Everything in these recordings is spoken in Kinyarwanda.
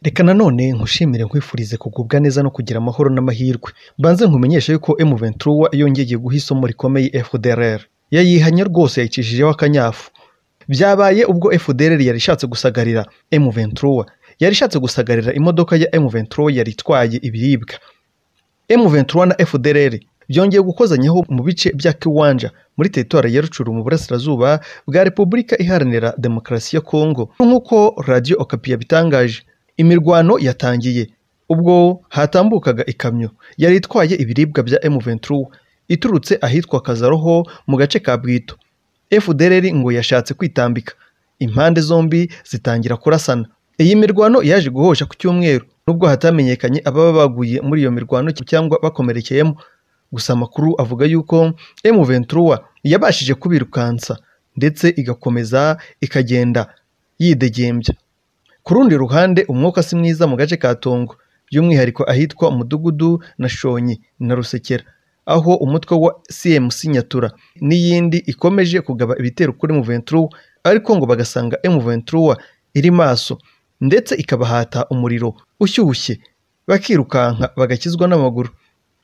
Reka nanone nkushimire nkwifurize kugubwa neza no kugira amahoro n'amahirwe. Mbanze nkumenyeshe yuko M23 yongeye guha isomo rikomeye FDLR. Yayihanye rwose yayicijeho akanyafu. Byabaye ubwo FDLR yari ishatse gusagarira M23. Yari ishatse gusagarira imodoka ya M23 yari itwaye ibiribwa. M23 na FDLR byongeye gukozanyaho mu bice bya Kiwanja muri teritwari ya Rucuru mu burasirazuba bwa Repubulika Iharanira Demokarasi ya Kongo. Nk'uko Radio Okapi yabitangaje, imirwano yatangiye ubwo hatambukaga ikamyo yari itwaye ibiribwa bya M23 iturutse ahitwa Kazaroho mu gace ka Bwito. FDLR ngo yashatse kwitambika, impande zombi zitangira kurasana. Iyi mirwano yaje guhosha ku cyumweru nubwo hatamenyekanye ababa baguye muri iyo mirwano cyangwa bakomerekeyemo gusa amakuru avuga yuko M23 yabashije kubirukansa ndetse igakomeza ikagenda yidegembya. Ku rundi ruhande umwuka si mwiza mu gace ka Tongo by'umwihariko ahitwa Umudugudu na Shonyi na Rusekera aho umutwe wa CMC Nyatura n'iyindi ikomeje kugaba ibitero kuri M23 ariko ngo bagasanga M23 iri maso ndetse ikabahata umuriro ushyushye bakirukanka bagakizwa n'amaguru.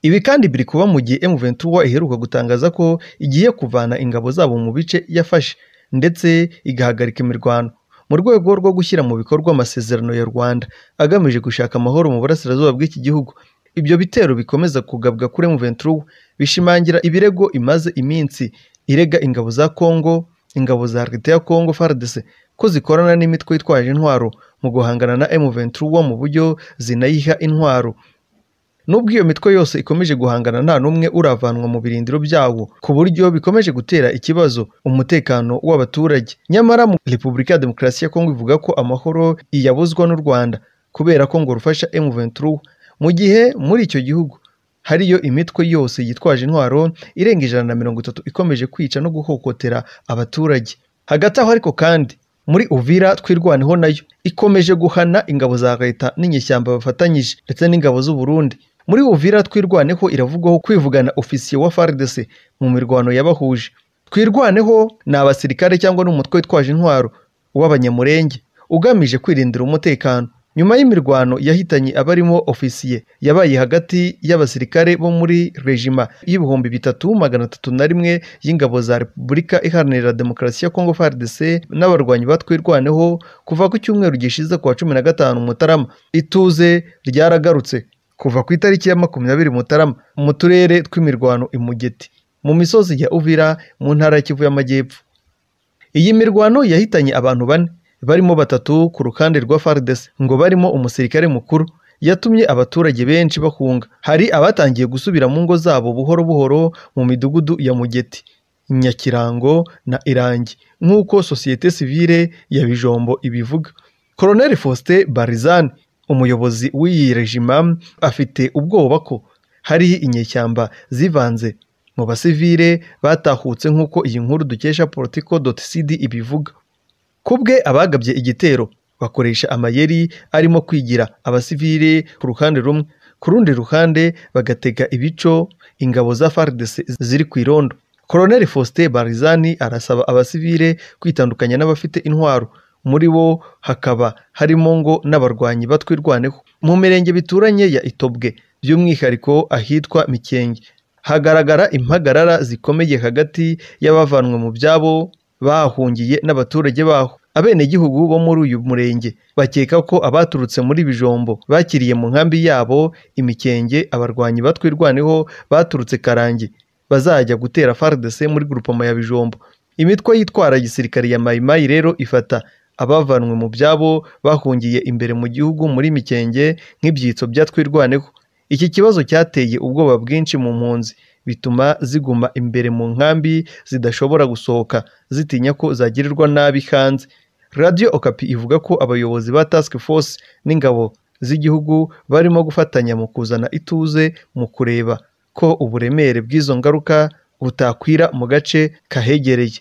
Ibi kandi biri kuba mu gihe M23 iheruka gutangaza ko igiye kuvana ingabo zabo mu bice yafashe ndetse igahagarika imirwano mu rwego rwo gushyira mu bikorwa amasezerano ya Rwanda agamije gushaka amahoro mu burasirazuba bw'iki gihugu. Ibyo bitero bikomeza kugabwa kuri M23 bishimangira ibirego imaze iminsi irega ingabo za Kongo, ingabo za Leta ya Kongo FARDC ko zikorana n'imitwe itwaje intwaro mu guhangana na M23 mu buryo zinayiha intwaro. Nubwo iyo mitwe yose ikomeje guhangana nta n'umwe uravanwa mu birindiro byawo ku buryo bikomeje gutera ikibazo umutekano w'abaturage. Nyamara mu Repubulika ya Demokarasi ya Kongo ivuga ko amahoro iyabuzwa n'u Rwanda kubera ko ngo rufasha M23 mu gihe muri icyo gihugu hariyo imitwe yose yitwaje intwaro irenga ijana na mirongo itatu ikomeje kwica no guhokotera abaturage. Hagati aho ariko kandi muri Uvira twirwaneho nayo ikomeje guhana ingabo za leta n'inyeshyamba bafatanyije ndetse n'ingabo z'u Burundi. Muri Uvira twirwaneho iravugwaho kwivugana ofisiye wa FARDC mu mirwano yabahuje. Twirwaneho ni abasirikare cyangwa n'umutwe witwaje intwaro w'abanyamurenge ugamije kwirindira umutekano. Nyuma y'imirwano yahitanye abarimo ofisiye yabaye hagati y'abasirikare bo muri rejima y'ibihumbi bitatu magana atatu na rimwe y'ingabo za Repubulika Iharanira Demokarasi ya Kongo FARDC n'abarwanyi batwirwaneho kuva ku cyumweru gishize kuwa cumi na gatanu Mutarama. Ituze ryaragarutse kuva ku itariki ya makumyabiri Mutarama mu turere tw'imirwano i Mugeti mu misozi ya Uvira mu ntara ya Kivu y'Amajyepfo. Iyi mirwano yahitanye abantu bane barimo batatu ku ruhande rwa FARDC ngo barimo umusirikare mukuru yatumye abaturage benshi bahunga. Hari abatangiye gusubira mu ngo zabo buhoro buhoro mu midugudu ya Mugeti, Nyakirango na Irangi nk'uko sosiyete sivile ya Bijombo ibivuga. Colonel Faustin Barizani umuyobozi w'iyi rejima afite ubwoba ko hari inyeshyamba zivanze mu basivile batahutse nk'uko iyi nkuru dukesha politico.cd ibivuga ku bwe abagabye igitero bakoresha amayeri arimo kwigira abasivile ku ruhande rumwe ku rundi ruhande bagatega ibico ingabo za FARDC ziri ku irondo Colonel Faustin Barizani arasaba abasivile kwitandukanya n'abafite intwaro muri bo hakaba harimo ngo n'abarwanyi batwirwaneho mu mirenge bituranye ya itobwe by'umwihariko ahitwa mikenge hagaragara impagarara zikomeye hagati y'abavanwe mu byabo bahungiye n'abaturage baho abenegihugu bo muri uyu murenge bakeka ko abaturutse muri bijombo bakiriye mu nkambi yabo imikenge abarwanyi batwirwaneho baturutse karangi bazajya gutera FARDC muri grupama ya bijombo imitwe yitwara gisirikare ya mayimayi rero ifata abavanwe mu byabo bahungiye imbere mu gihugu muri mikenge nk'ibyitso bya twirwaneho iki kibazo cyateye ubwoba bwinshi mu mpunzi bituma ziguma imbere mu nkambi zidashobora gusohoka zitinya ko zagirirwa nabi hanze radio okapi ivuga ko abayobozi ba task force n'ingabo z'igihugu barimo gufatanya mu kuzana ituze mu kureba ko uburemere bw'izo ngaruka butakwira mu gace kahegereye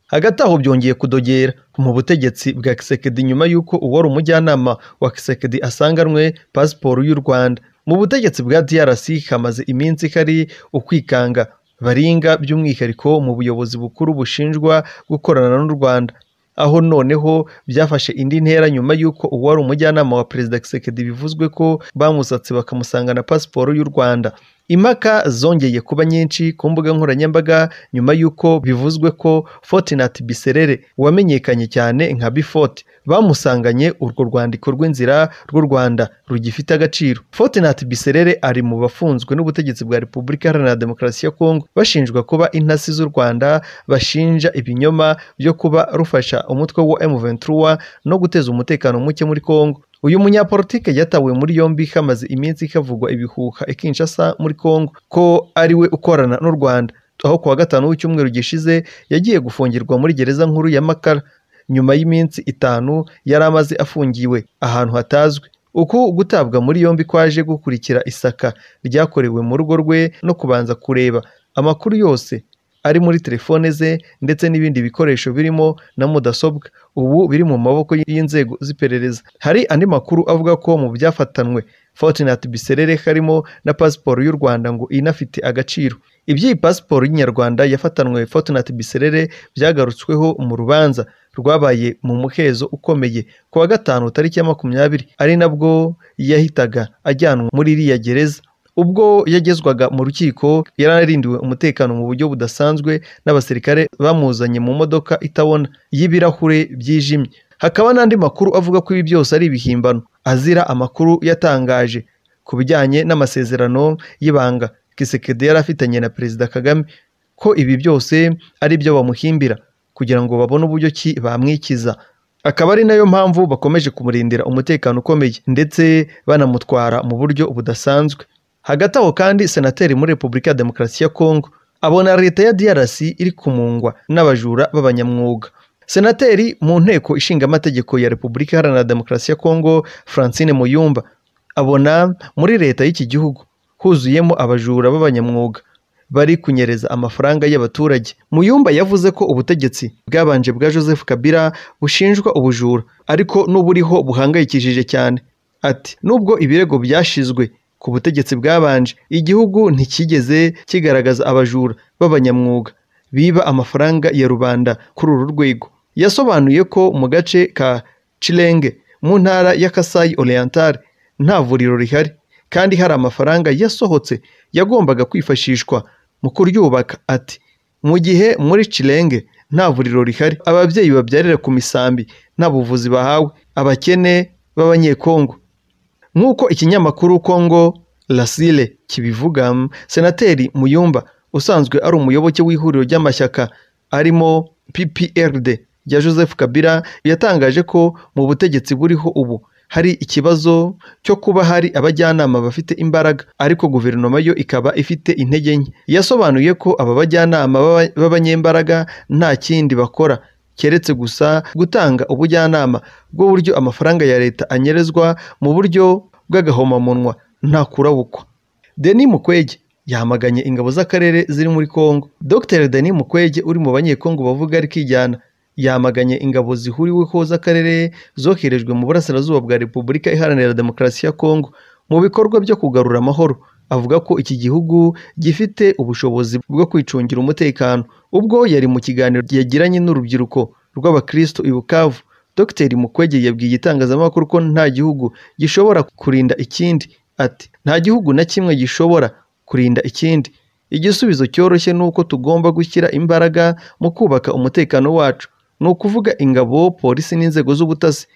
hagati aho byongeye kudogera mu butegetsi bwa Kisekedi nyuma y'uko uwari umujyanama wa Kisekedi asanganwe pasiporo y'u Rwanda mu butegetsi bwa DRC hamaze iminsi hari ukwikanga baringa by'umwihariko mu buyobozi bukuru bushinjwa gukorana n'u Rwanda aho noneho byafashe indi ntera nyuma y'uko uwari umujyanama wa perezida Kisekedi bivuzwe ko bamusatse bakamusanga na pasiporo y'u Rwanda impaka zongeye kuba nyinshi ku mbuga nkoranyambaga nyuma y'uko bivuzwe ko Fortinat Biserere wamenyekanye cyane nka Bifote bamusanganye urwo rwandiko rw'inzira rw'u Rwanda rugifite agaciro Fortinat Biserere ari mu bafunzwe n'ubutegetsi bwa Repubulika Iharanira Demokarasi ya Kongo bashinjwa kuba intasi z'u Rwanda bashinja ibinyoma byo kuba rufasha umutwe wa M23 no guteza umutekano muke muri Kongo uyu munyapolitike yatawe muri yombi hamaze iminsi havugwa ibihuha i Kinshasa muri Kongo ko ari we ukorana n'u Rwanda aho kuwa gatanu w'icyumweru gishize yagiye gufungirwa muri gereza nkuru ya Makara nyuma y'iminsi itanu yari amaze afungiwe ahantu hatazwi uku gutabwa muri yombi kwaje gukurikira isaka ryakorewe mu rugo rwe no kubanza kureba amakuru yose ari muri telefone ze ndetse n'ibindi bikoresho birimo na mudasobwa ubu biri mu maboko y'inzego z'iperereza hari andi makuru avuga ko mu byafatanwe Fortinat Biserere harimo na pasiporo y'u Rwanda ngo inafite agaciro iby'iyi pasiporo y'inyarwanda yafatanwe Fortinat Biserere byagarutsweho mu rubanza rwabaye mu muhezo ukomeye ku wa gatanu tariki ya makumyabiri ari nabwo yahitaga ajyanwa muri iriya gereza ubwo yagezwaga mu rukiko yararindiwe umutekano mu buryo budasanzwe n'abasirikare bamuzanye mu modoka itabona y'ibirahure byijimye hakaba n'andi makuru avuga ko ibi byose ari ibihimbano azira amakuru yatangaje ku bijyanye n'amasezerano y'ibanga kisekedi yari afitanye na perezida kagame ko ibi byose ari byo bamuhimbira kugira ngo babone uburyo ki bamwikiza akaba ari nayo mpamvu bakomeje kumurindira umutekano ukomeye ndetse banamutwara mu buryo budasanzwe hagati aho kandi senateri muri repubulika ya demokarasi ya kongo abona leta ya drc iri kumungwa n'abajura b'abanyamwuga senateri mu nteko ishinga amategeko ya repubulika iharanira demokarasi ya kongo francine muyumba abona muri leta y'iki gihugu huzuyemo abajura b'abanyamwuga bari kunyereza amafaranga y'abaturage muyumba yavuze ko ubutegetsi bwabanje bwa joseph kabila bushinjwa ubujura ariko n'uburiho buhangayikishije cyane ati nubwo ibirego byashizwe ku butegetsi bwabanje igihugu ntikigeze kigaragaza abajura b'abanyamwuga biba amafaranga ya rubanda kuri uru rwego yasobanuye ko mu gace ka Chilenge mu ntara ya Kasai Oriental nta vuriro rihari kandi hari amafaranga yasohotse yagombaga kwifashishwa mu kuryubaka ati mu gihe muri Chilenge nta vuriro rihari ababyeyi babyarira ku misambi nta buvuzi bahawe abakene b'abanyekongo nk'uko ikinyamakuru kongo rasile kibivuga senateri muyumba usanzwe ari umuyoboke w'ihuriro ry'amashyaka arimo pprd ya joseph kabila yatangaje ko mu butegetsi buriho ubu hari ikibazo cyo kuba hari abajyanama bafite imbaraga ariko guverinoma yo ikaba ifite intege nke yasobanuye ko aba bajyanama b'abanyembaraga nta kindi bakora keretse gusa gutanga ubujyanama bw'uburyo amafaranga ya leta anyerezwa mu buryo bw'agahomamunwa nta kurabukwa Denis Mukwege yamaganye ingabo z'akarere ziri muri Kongo Dr Denis Mukwege uri mu banyekongo bavuga ari kijyana yamaganye ingabo zihuriweho z'akarere zoherejwe mu burasirazuba bwa Repubulika Iharanira Demokarasi ya Kongo mu bikorwa byo kugarura amahoro avuga ko iki gihugu gifite ubushobozi bwo kwicungira umutekano ubwo yari mu kiganiro yagiranye n'urubyiruko rw'abakristo i bukavu dr mukwege yabwiye itangazamakuru ko nta gihugu gishobora kurinda ikindi ati nta gihugu na kimwe gishobora kurinda ikindi igisubizo cyoroshye ni uko tugomba gushyira imbaraga mu kubaka umutekano wacu ni ukuvuga ingabo polisi n'inzego z'ubutasi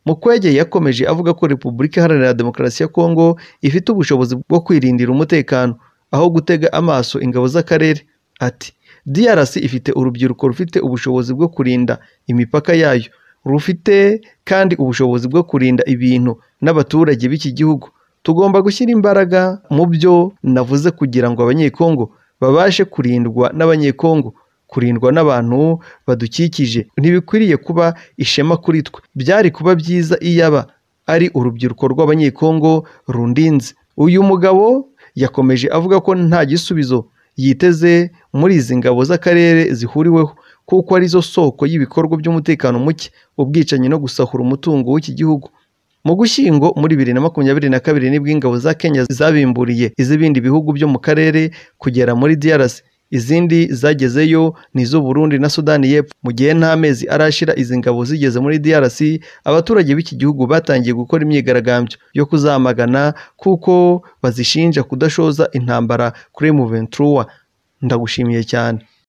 mukwege yakomeje avuga ko repubulika iharanira demokarasi ya kongo ifite ubushobozi bwo kwirindira umutekano aho gutega amaso ingabo z'akarere ati DRC ifite urubyiruko rufite ubushobozi bwo kurinda imipaka yayo rufite kandi ubushobozi bwo kurinda ibintu n'abaturage b'iki gihugu tugomba gushyira imbaraga mu byo navuze kugira ngo abanyekongo babashe kurindwa n'abanyekongo kurindwa n'abantu badukikije ntibikwiriye kuba ishema kuri twe byari kuba byiza iyaba ari urubyiruko rw'abanyekongo rundinze uyu mugabo yakomeje avuga ko nta gisubizo yiteze muri izi ngabo z'akarere zihuriweho kuko arizo soko y'ibikorwa by'umutekano muke ubwicanyi no gusahura umutungo w'iki gihugu mu gushyingo muri bibiri na makumyabiri na kabiri nibwo ingabo za kenya zabimburiye iz'ibindi bihugu byo mu karere kugera muri DRC izindi zagezeyo ni iz'uburundi na sudani y'epfo mu gihe nta mezi arashira izi ngabo zigeze muri drc abaturage b'iki gihugu batangiye gukora imyigaragambyo yo kuzamagana kuko bazishinja kudashoza intambara kuri m23 ndagushimiye cyane